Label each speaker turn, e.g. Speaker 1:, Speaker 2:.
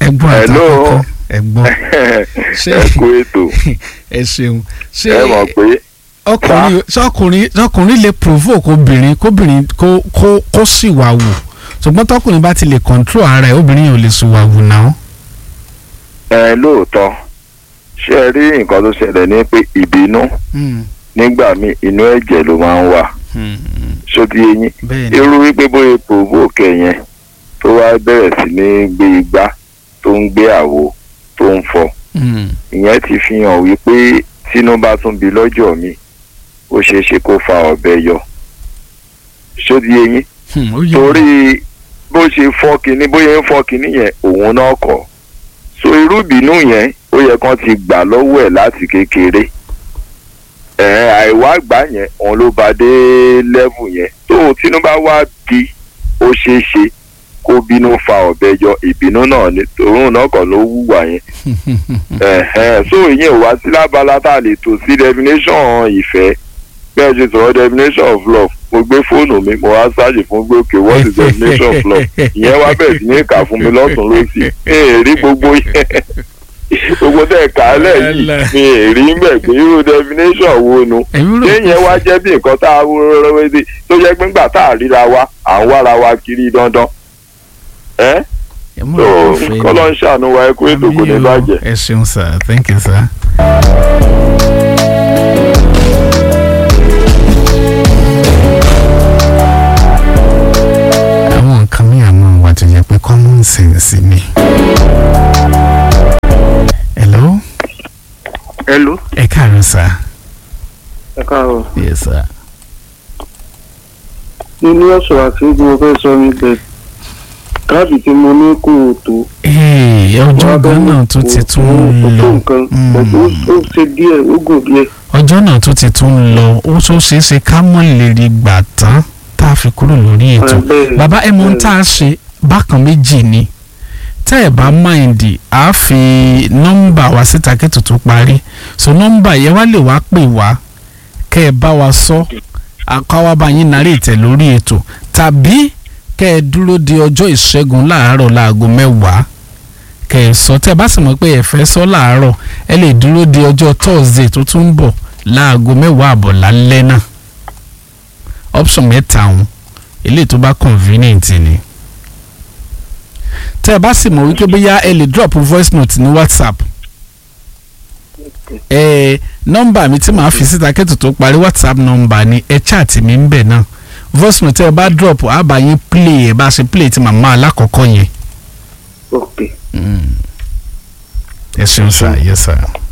Speaker 1: ẹ̀gbọ́n
Speaker 2: Hello.
Speaker 1: àtàkùn ẹ̀gbọ́n Ṣé-
Speaker 2: ẹ kú ètò
Speaker 1: ẹ ṣeun ṣé
Speaker 2: ẹ mọ̀ pé
Speaker 1: ọkùnrin ṣọkùnrin ṣọkùnrin lè provoke obìnrin kóbìnrin kó kó kó sì wà wù ṣùgbọ́n tọkùnrin bá ti lè control ara ẹ̀ obìnrin yẹn ò lè sì wà wù náà.
Speaker 2: ẹ lóòótọ́ ṣé ẹ rí nǹkan tó ṣẹlẹ̀ ní pé ìbínú nígbà míì inú ẹ̀jẹ̀ ló máa ń wà ṣóbi eyín
Speaker 1: bẹ́ẹ̀ ni
Speaker 2: irú wípé bóyá provoke ẹ̀ yẹn tó wá bẹ̀rẹ̀ sí ní gbé igbá tó ń gbé àwo tó ń fọ
Speaker 1: Mm.
Speaker 2: ìyẹn ti fi hàn wípé tínú bá tún bí lọ́jọ́ mi ó ṣeé ṣe kó fa ọ̀bẹ yọ ṣóbi eyín
Speaker 1: Hmm, ó yẹ
Speaker 2: torí bó ṣe fọ́ kinní bóyá ń fọ́ kinní yẹn òun náà kọ̀ so irú ìbínú yẹn ó yẹ kán ti gbà lọ́wọ́ ẹ̀ láti kékeré ẹ̀ àìwá gbà yẹn òun ló bá dé lẹ́vù yẹn tó tínú bá wá bí ó ṣeé ṣe kó bínú fa ọ̀bẹ yọ ìbínú náà ni tòun náà kọ̀ ló wúwà yẹn ẹ̀hẹ́n so ìyẹn ò wá sí lábala tá a lè tò sí definition ìfẹ́ bẹ́ẹ̀ ṣe sọ̀rọ̀ definition of love mo gbé fóònù mi mo wá ṣáàjì fún gbé òkè what is definition of love ìyẹn wá bẹ̀rẹ̀ sí ní kà fún mi lọ́tún lọ́sì mi ì rí gbogbo yẹn gbogbo tẹ̀ kálẹ̀ yìí mi ì rí mbẹ̀ pé irú definition wo nu
Speaker 1: èmi rò
Speaker 2: ṣé ìyẹn wá jẹ́ bí nǹkan tá a wúrọ́wọ́ sí tó jẹ́ pé ńgbà tá a ríra wa à ń wára wa kiri dandan ẹ́
Speaker 1: èmi
Speaker 2: tó
Speaker 1: rò pé fẹ́
Speaker 2: kọ́lọ́ ń ṣàánú wa ẹ kú ètò kò ní
Speaker 1: Àmì o.
Speaker 2: bàjẹ́.
Speaker 1: ẹ ṣeun sir thank you sir. àwọn nǹkan mi àmọ́ wà tó yẹ pé common sense ni. hello
Speaker 3: hello
Speaker 1: ẹ káàárọ̀ sir.
Speaker 3: ẹ káàárọ̀
Speaker 1: yes sir.
Speaker 3: mo ní ọ̀sọ̀ àti tí mo fẹ́ sọ ní bẹ́ẹ̀ káàdì tí mo ní kò tó.
Speaker 1: Ee, ọjọ́ gan náà tó ti tún ń
Speaker 3: kò tó
Speaker 1: lọ
Speaker 3: nǹkan
Speaker 1: Mm.
Speaker 3: pẹ̀lú ó ṣe díẹ̀ ó gùn díẹ̀.
Speaker 1: ọjọ́ náà tó ti tún ń lọ ó tó ṣeé ṣe ká mọ̀ lè rí gbà tán tá a fi kúrò lórí ètò
Speaker 3: Ah, bẹ́ẹ̀,
Speaker 1: bàbá ẹ mọ ohun
Speaker 3: bẹ́ẹ̀.
Speaker 1: tá a ṣe bákan méjì ni tẹ́ ẹ̀ bá máìndì á fi nọ́mbà wá síta kẹ́tù tó parí so nọ́mbà yẹn wá lè wá pè wá kẹ́ ẹ bá wa sọ àkọ́wá bá yín narí ìtẹ̀ lórí ètò tàbí kẹ́ ẹ dúró di ọjọ́ ìṣẹ́gun láàárọ̀ láago mẹ́wàá kẹ́ ẹ sọ tẹ́ ẹ bá sì mọ̀ pé ẹ fẹ́ sọ láàárọ̀ ẹ lè dúró di ọjọ́ thursday tó tún ń bọ̀ láago mẹ́wàá àbọ̀ lálẹ́ náà option mẹ́ta ọ̀hún eléyìí tó bá convenient ni tẹ́ ẹ bá sì mọ̀ wípé bóyá ẹ lè drop voice note ní whatsapp ẹ nọ́mbà mi tí màá fi síta kẹ́tù tó parí whatsapp nọ́mbà ni ẹ chat mi ń bẹ̀ náà voice note tẹ́ ẹ bá drop á bá yín play ẹ bá ṣe play ti màmá alákọ̀ọ́kọ́ yẹn
Speaker 3: ok
Speaker 1: ẹ ṣeun sir yes sir.